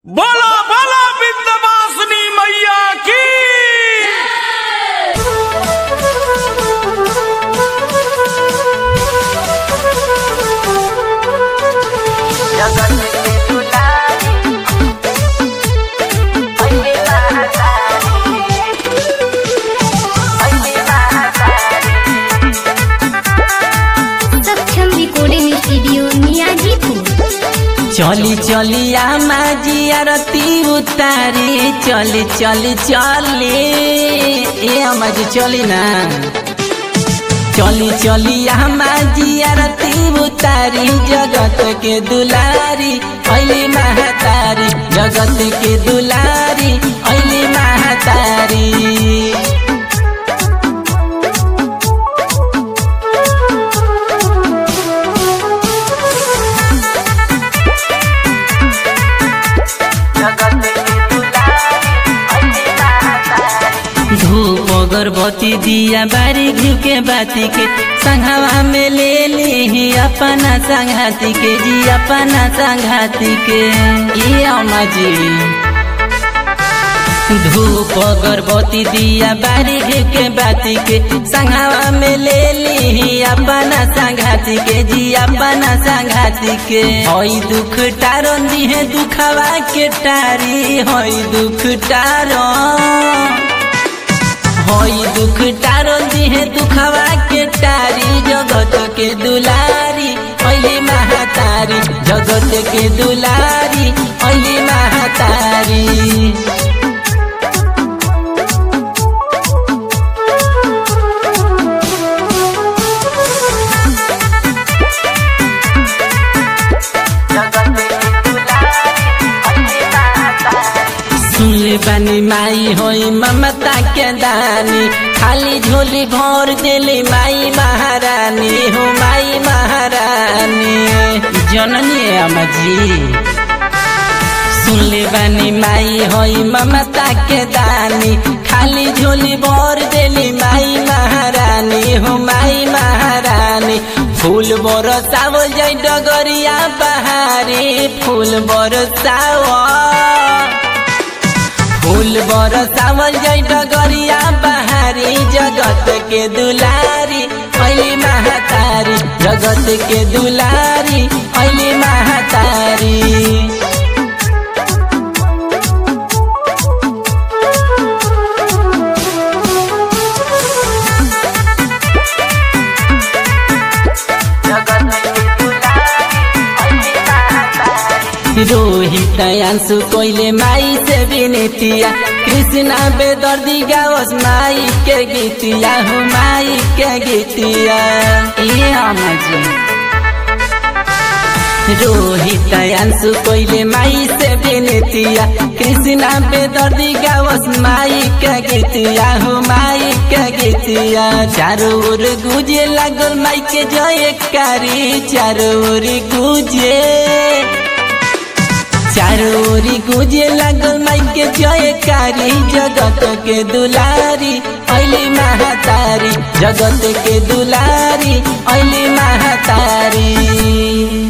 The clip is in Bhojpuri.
बोला बोला विंध्यवासिनी मैया की जगत के दुलारी अइले महातारी अइले महातारी सक्षम रिकॉर्डिंग स्टूडियो नियाजीपुर चली चली आमा जियारती उतारी चली चली चली ए आमा जी चली ना चली चली आमा जियारती उतारी जगत के दुलारी ऐली महातारी जगत के दुलारी ऐली महातारी जगत के दुलारी अइले महातारी धूप अगरबत्ती दिया बारी घिउ के बाती के संघवा में ले ली अपना संघाती के जी अपना संघाती के ये अम्मा जी धूप अगरबत्ती दिया बारी घिउ के बाती के संघवा में ले ली अपना संघाती के जी अपना संघाती के हई दुख टारन दिहे दुखवा के टारी हई दुख टारन होई दुख टारो दिहे दुखवा के टारी जगत के दुलारी ऐली महातारी जगत के दुलारी ऐली महातारी जगत के दुलारी अइले महातारी सुनले बानी माई होई ममता के दानी खाली झोली भर देली माई महारानी हो माई महारानी जननी अम्मा जी सुनले बानी माई होई ममता के दानी खाली झोली भर देली माई महारानी हो माई महारानी फूल बरसावल जाई डगरिया बहारी फूल बरसावल फूल बरसावल जाई डगरिया बहारी जगत के दुलारी ऐली महातारी जगत के दुलारी ऐली महातारी जगत के दुलारी अइले महातारी रोहित अंशु कोइले माई से विनतिया कृष्णा बेदर्दी गावस माई के गीतिया हो माई के गीतिया ये अम्मा जी रोहित अंशु कोइले माई से विनतिया कृष्णा बेदर्दी गावस माई के गीतिया हो माई के गीतिया चारों ओर गुजे लागल माई के जयकारी चारों ओर गुजे चारों ओरी गुजे लागल माई के जयकारी जगत के दुलारी ऐली महातारी जगत के दुलारी ऐली महातारी